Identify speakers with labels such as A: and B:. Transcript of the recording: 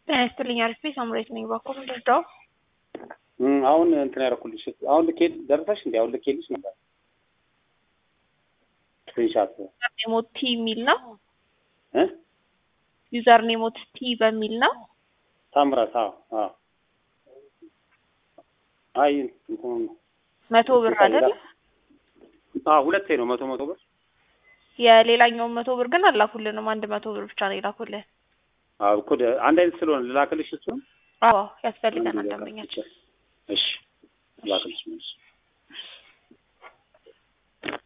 A: ጤና ይስጥልኝ አሪፍ ሳምሬት ነኝ። ባኮ ምንድርዳው
B: አሁን እንትን ያደረኩልሽ አሁን ልኬ ደርሰሽ እንዲ አሁን ልኬልሽ ነበር ስክሪንሻት
A: ኔሞት ቲ የሚል ነው።
B: እ
A: ዩዘር ኔሞት ቲ በሚል ነው።
B: ታምራት አዎ አዎ አይ እንትኑ
A: መቶ ብር አይደል?
B: አዎ ሁለቴ ነው መቶ መቶ ብር
A: የሌላኛውን መቶ ብር ግን አላኩልንም። አንድ መቶ ብር ብቻ ነው የላኩልን።
B: አዎ እኮ ደ- አንድ አይነት ስለሆነ ልላክልሽ እሱን
A: አዎ ያስፈልገናል ደንበኛችን።
B: እሺ ላክልሽ መልስ